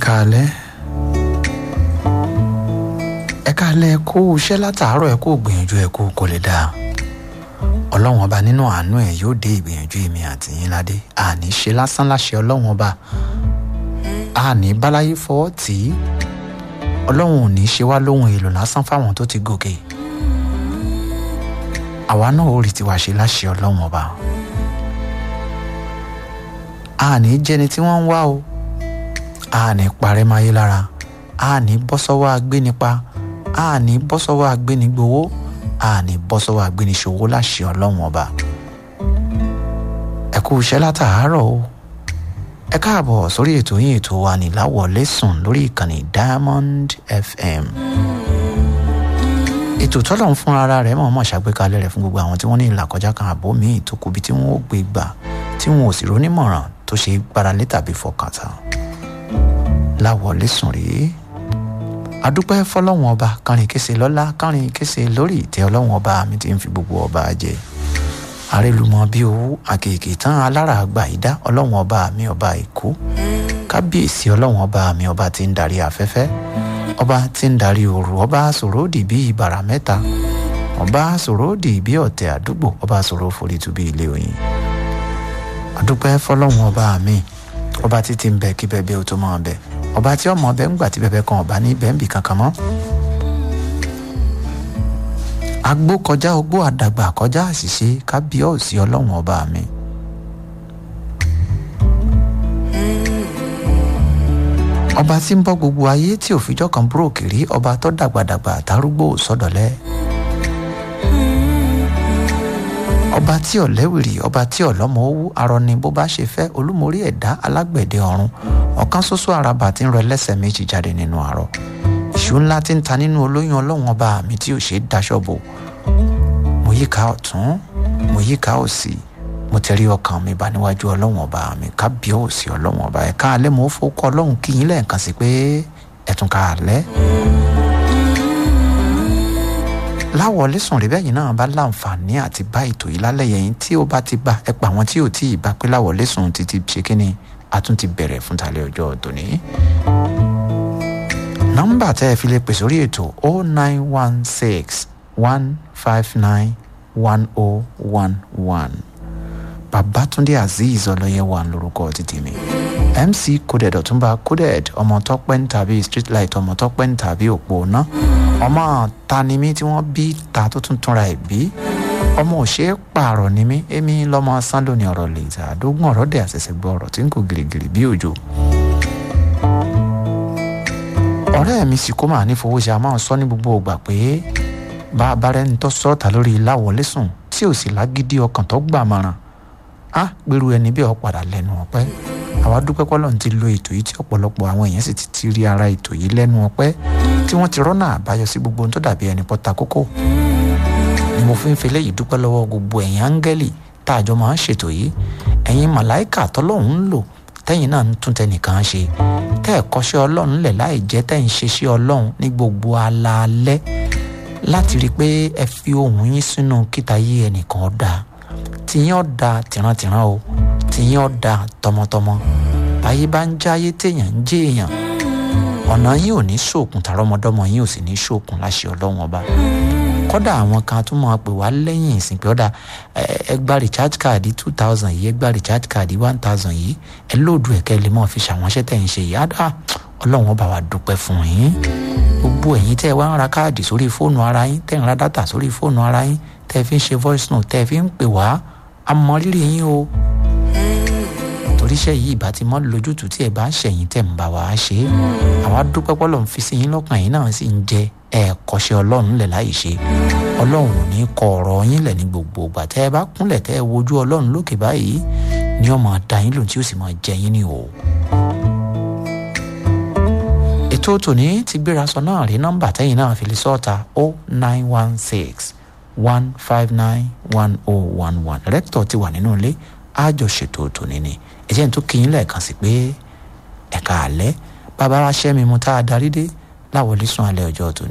káalẹ́ ẹ káalẹ́ ẹ kú iṣẹ́ látàárọ̀ ẹ kú gbìyànjú ẹ kú kò lè dáa ọlọ́run ọba nínú àánú ẹ̀ yóò dé ìgbìyànjú èmi àti yín ládé àní ṣe lásán láṣẹ ọlọ́run ọba àní báláyé fọwọ́ tì í ọlọ́run ò ní ṣe wá lóhun èlò lásán fáwọn tó ti gòkè àwa náà ó rí tiwa ṣe láṣẹ ọlọ́run ọba àní jẹni tí wọ́n ń wá o àní parẹ́ máyé lára àní bọ́ sọ́wọ́ agbénipa àní bọ́ sọ́wọ́ agbénigbowó àní bọ́ sọ́wọ́ agbéniṣòwò láṣẹ ọlọ́run ọba ẹ kú iṣẹ́ látàárọ̀ o ẹ káàbọ̀ sórí ètò yín ètò wa ní láwọlé sùn lórí ìkànnì diamond fm ètò tọ́lọ̀ ń fún ara rẹ̀ mọ̀ọ́mọ̀ ṣàgbékalẹ̀ rẹ̀ fún gbogbo àwọn tí wọ́n ní ìlàkọjá kan àbó míì tó kù bí tí wọ́n ó gbé gbà tí wọn ò sì rónímọ̀ràn tó ṣe gbáralé tàbí fọkàntán láwọlé sùn rèé adúpẹ́ fọlọ́wọ́n ọba kánrin kése lọ́lá kánrin kése lórí ìtẹ́ ọlọ́wọ́n ọba mi ti ń fi gbogbo ọba jẹ arélùmọ́ bí owó àkèké tán alára àgbà ìdá ọlọ́wọ́n ọba mi ọba èkó kábíyèsí ọlọ́wọ́n ọba mi ọba ti ń darí afẹ́fẹ́ ọba ti ń darí òru ọba sòródì bí ìbàrà mẹ́ta ọba sòródì bí ọ̀tẹ̀ àdúgbò ọba sòrò forítu bí ilé oyin adúpẹ́ fọlọ́wọ́n ọba mi ọba títí ń bẹ kí bẹ́ẹ̀ bẹ́ẹ̀ ó tó máa bẹ́ẹ̀ ọba tí ọmọ ọbẹ ńgbà tí bẹbẹ kan ọba ní bẹ́ẹ̀nbì kankan mọ́. agbó kọjá ogbó àdàgbà kọjá àṣìṣe kábíọ́ọ̀sì ọlọ́run ọba mi. ọba tí ń bọ́ gbogbo ayé tí òfijọ́ kan búròkì rí ọba tó dàgbàdàgbà àtàrúgbò sọ́dọ̀lẹ́. ọba tí ọ̀lẹ́wìrì ọba tí ọ̀lọ́mọ owó arọ ni bó bá ṣe fẹ́ olúmorí ẹ̀dá alágbẹ̀dẹ ọ̀run ọ̀kan ṣoṣo àràbà tí ń rọ ẹlẹ́sẹ̀ méjì jáde nínú àárọ̀ ìṣú ńlá tí ń ta nínú olóyún ọlọ́run ọba mi tí ò ṣe é daṣọ bò mo yíká ọ̀tún mo yíká òsì mo tẹ̀rí ọkàn mi bá níwájú ọlọ́run ọba mi kábíọ́ òsì ọlọ́run ọba ẹ̀ka alẹ́ mo fọ́kọ́ ọlọ́run kí yín lẹ́ẹ̀kan sí pé ẹ̀tún ká alẹ́ láwọlé sùn rí bẹ́yìn náà bá láǹfààní àti bá ètò yìí lálẹ́ yẹn tí ó bá ti bá ẹ pa àwọn tí ò tí ì bá pé láwọlé sùn ti ti ṣe kínni a tún ti bẹ̀rẹ̀ fún talẹ́ ọjọ́ tòní. nọ́mbà tẹ́ ẹ fi lè pè sórí ètò o nine one six one five nine one o one one babatunde azeez ọlọ́yẹ̀wà lórúkọ títí mi mc coded ọ̀túnba coded ọmọ tọ́pẹ́ ń tàbí streetlight ọmọ tọ́pẹ́ ń tàbí òpó ná ọmọ tanimí tí wọ́n bí ta tó tún túnra ẹ̀ bí ọmọ òṣèré pààrọ̀ ni mí èmi lọ́mọ sando ní ọ̀rọ̀ lè ta àdógún ọ̀rọ̀ dẹ̀ àṣẹ̀ṣẹ̀ gbọ́ ọ̀rọ̀ tí ń kó gìrìgìrì bí òjò. ọ̀rẹ́ mi sì kó màá ní fowó ṣe a máa ń sọ ní gbogbo ògbà pé bá a bá rẹ́ni tó sọ́ọ̀tà lórí láwọlé sùn tí ò sì lágídí ọkàn tó gbà mọ̀ràn á gbèrú ẹni bí ọ padà lẹ́nu ọpẹ́ àwa dúpẹ́ pọ́lọ́n ti lo ètò yìí tí ọ̀pọ̀lọpọ̀ àwọn èèyàn sì ti ti rí ara ètò yìí lẹ́nu ọpẹ́ tí wọ́n ti rọ́nà àbáyọ sí gbogbo ohun tó dàbí ẹni pọ́ta kókó ni mo fi ń fi léyìí dúpẹ́ lọ́wọ́ gbogbo ẹ̀yin áńgẹ́lì tá a jọ máa ń ṣètò yìí ẹ̀yin màláìkà tọ́lọ́hún ń lò tẹ́yìn náà ń tún tẹnìkan ṣe tẹ́ ẹ̀ kọ́ṣẹ́ ọlọ́run lẹ̀ láì jẹ́ tẹ́ ń ṣe sí ọlọ́run ní gbogbo alaalẹ́ láti rí i pé ẹ fi ohùn yín sínú kíta yí ẹnìkan ọ̀dà tìyín ọ̀dà tìrantìran o tìyín ọ̀dà tọmọtọmọ báyé bá ń jáyé téèyàn ń jẹ́ èèyàn ọ̀nà yín ò ní ṣòkun tàrọ́mọdọ́mọ yín ò sì ní ṣòkun láṣẹ ọlọ́run ọba kọ́dà àwọn kan tún máa pè wá lẹ́yìn ìsìn pé ọ̀dà ẹ gba recharge card two thousand yìí ẹ gba recharge card one thousand yìí ẹ lóòdù ẹ̀kẹ́ lè máa fi ṣàwọnṣẹ́ tẹ̀ ń ṣe yìí àdá ọlọ́run ọba wa dúpẹ́ fún yín gbogbo ẹ̀yin tẹ́ ẹ wá ń ra káàdì sórí fóònù ara yín tẹ́ ń ra dátà sórí fóònù ara yín tẹ́ ẹ fi ń ṣe voice note tẹ́ ẹ fi ń pè wá amọ̀rírì yín o toríṣẹ́ yìí ìbá ti mọ́ lójútùú tí ẹ bá ń ṣẹ̀yìn tẹ̀ ń bá wa ṣe é àwa dúpẹ́ pọ́lọ́ ń fi sí yín lọ́kàn yín náà sì ń jẹ ẹ̀ẹ́kọ́ṣẹ́ ọlọ́run lẹ̀ láì ṣe ọlọ́run ò ní kọ ọ̀rọ̀ yín lẹ̀ ní gbogbo ìgbà tẹ́ ẹ bá kúnlẹ̀ tẹ́ ẹ wojú ọlọ́run lókè báyìí ni ó máa da yín lòun tí ó sì máa jẹ yín ní o. ètò tòní ti gbéra sọ náà rí nọ́mbà tẹ́yìn náà fi lè sọ́ọ̀ta o nine one six one five nine one oh one one rẹ́kítọ̀ ti wà nínú ilé àjọṣètò tòní ni ẹ̀jẹ̀ tó kí yín lẹ́ẹ̀kan sí pé ẹ̀ka àlẹ́ bàbá aṣẹ́ mi mu tá a darí dé láwọlé sùn alẹ́ ọjọ́ tòní.